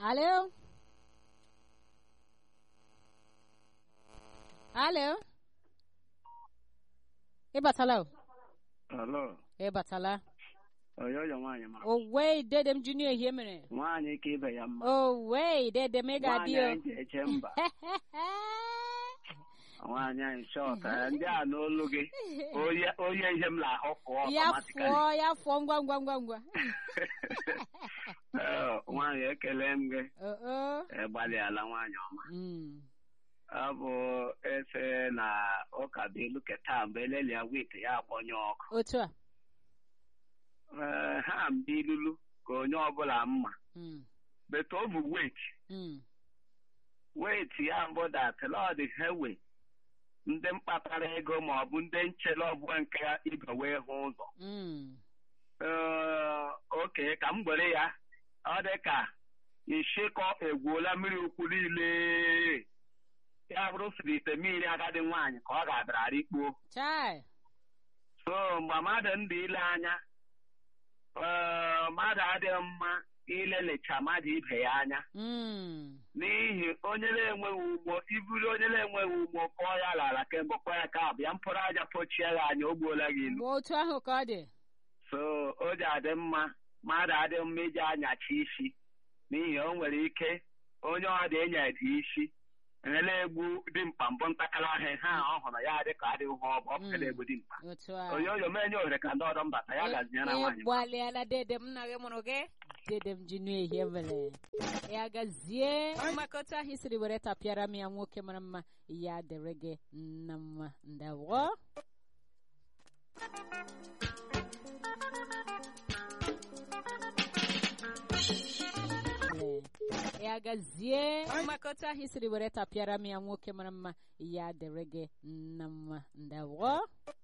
Alo? Alo? Ị batala o? Alo, Ị batala? oyoyo nwaanyị ma. Owei, dede m junior ihe mere. Nwaanyị ka ibe ya mma. Owei, dede m ị ga-adị Nwaanyị o. anyị ji eche mba. Nwaanyị anyị shọt. eh, Ndị a n'olu gị. Onye onye ihe m na-ahụ pụọ ya automatically. fụọ, ya fụọ ngwa ngwa ngwa ngwa. Eh, Nwaanyị ekele m gị. Oh, oh. Eh, Gbalịala nwaanyị ọma. Mm. Ọ bụ efe na ụka bụ ilu keta mgbe elelia wit ya agbọnye ọkụ. Otu a. Eh, Ha mbe ilulu ka onye ọbụla mma. Mm. But ọ bụ wet. Mm. wet ya mbụ datlọd hewe ndị mkpatara ego ma ọ bụ ndị nchere ọbụla nke ibe wee hụ ụzọ Mm. Ee, oke ka m were ya ọ dị ka ishikọ egwuola mmiri ukwu niile ya bụrụ siri ite mmiri agadi nwaanyị ka ọ ga-abịara ikpuo Chai. so mgbe mmadụ ndị ile anya ee, mmadụ adịghị mma ilelecha mmadụ ibe ya anya Mm. n'ihi onye na-enweghị ugbo iburu onye na-enweghị ugbo kọọ ya lara kemgbe kpọọ ya ka bịa mkpụrụ aja pochie ya anya o gbuola gị ilu Mgbe otu ahụ ka ọ dị. so o ji adị mma mmadụ adị mma iji anyacha isi n'ihi o nwere ike onye ọ dị enya dị isi ele egbu dimkpa mbụ ntakala ahịa ha ọ hụrụ ya dị ka adịghị ha ọ bụ ọpụkala egbu dimkpa Otu a. onyoonyo m enye ohere ka ndị ọdọ mbata ya gazinyere nwaanyị m. gbalịala dede m na gị mụrụ gị dede m ji nụ ehie mere ya gazie mmakọta ahụ siri were tapịara m ya nwoke mara mma ya dịrị gị na mma ndawo ya gazie mmakọta ahụ siri were tapịara m ya nwoke mara mma ya dịrị gị na mma ndawo